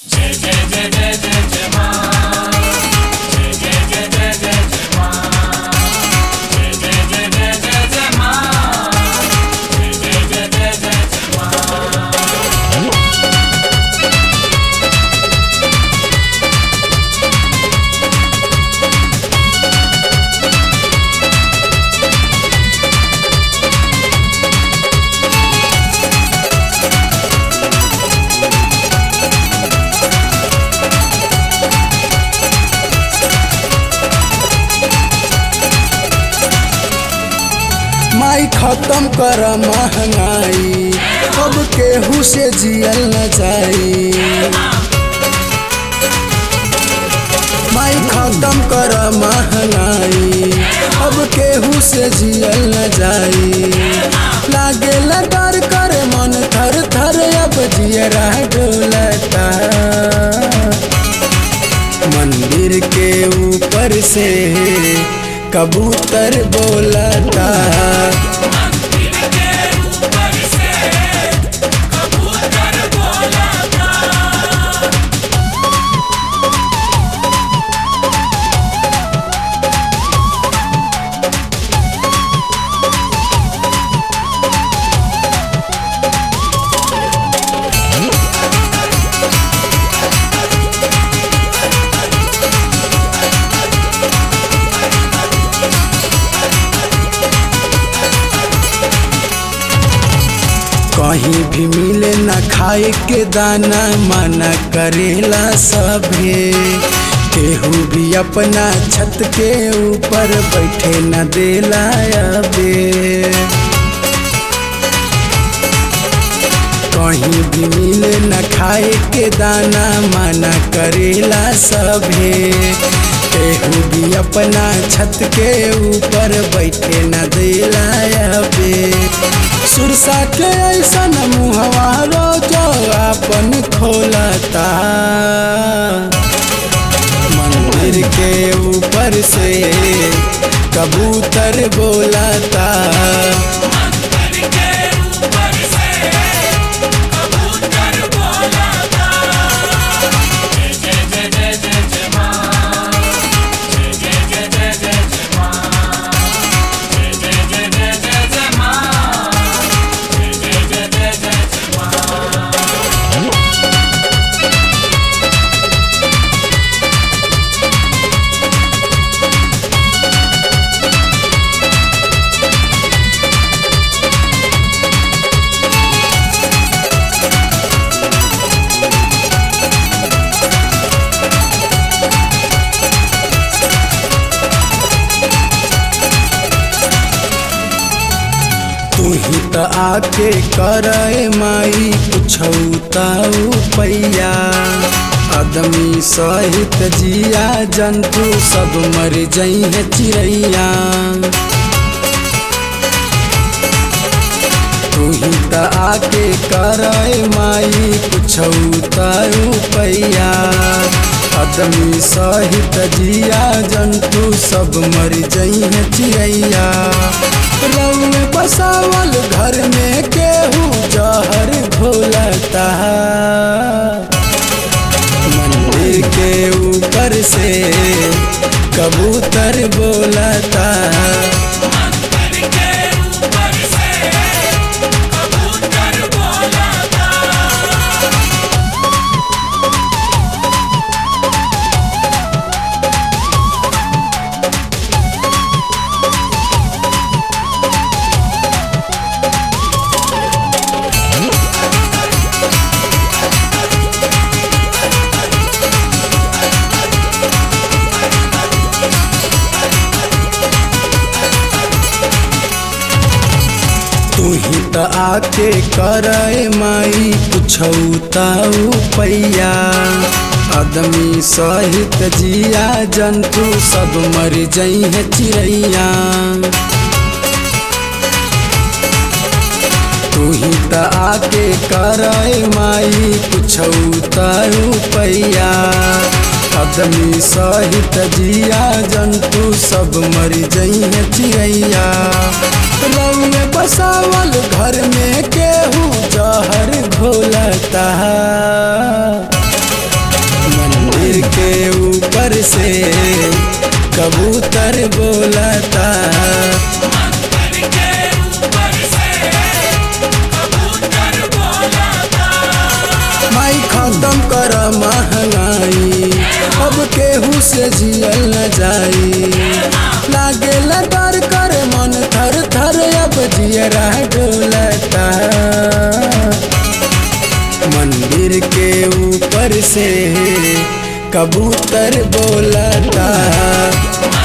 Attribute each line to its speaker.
Speaker 1: माई खत्म कर महंगाई अब केहू से जियल न जाई माई खत्म कर महंगाई अब केहू से जियल न जाई लागे डर करे मन थर थर अब जियरा डोलता मंदिर के ऊपर से कबूतर बोलता कहीं भी मिले न खाए के दाना मना करेला सभे केहू भी अपना छत के ऊपर बैठे न देला अबे कहीं भी मिले न खाए के दाना मना करेला सभे केहू भी अपना छत के ऊपर बैठे न देला अबे सुरसा के ऐसा मुहवा रोजो अपन खोलता मंदिर के ऊपर से कबूतर बोलता तू ही त आके करे माई पुछौताऊ पैया आदमी सहित जिया जंतु सब मर जई है चिड़ैया तू ही त आके करे माई पुछौताऊ पैया आदमी सहित जिया जंतु सब मर जई है चिड़ैया रउए बसावल घर में केहू जहर घोलता मंदिर के ऊपर से कबूतर बोलता तू ही त आके करे माई पुछौताऊ पैया आदमी सहित जिया जंतु सब मर जई है चिड़ैया तू ही त आके करे माई पुछौताऊ पैया आदमी सहित जिया जंतु सब मर जई है चिड़ैया रउए बसावल घर में केहू जहर घोलता ऊपर से कबूतर बोलता
Speaker 2: मंदिर के ऊपर से कबूतर बोलता
Speaker 1: माई खत्म कर महंगाई अब केहू से जियल न जाई लागे डर कर मन थर थर अब जियरा डोलता मंदिर के ऊपर से कबूतर बोलता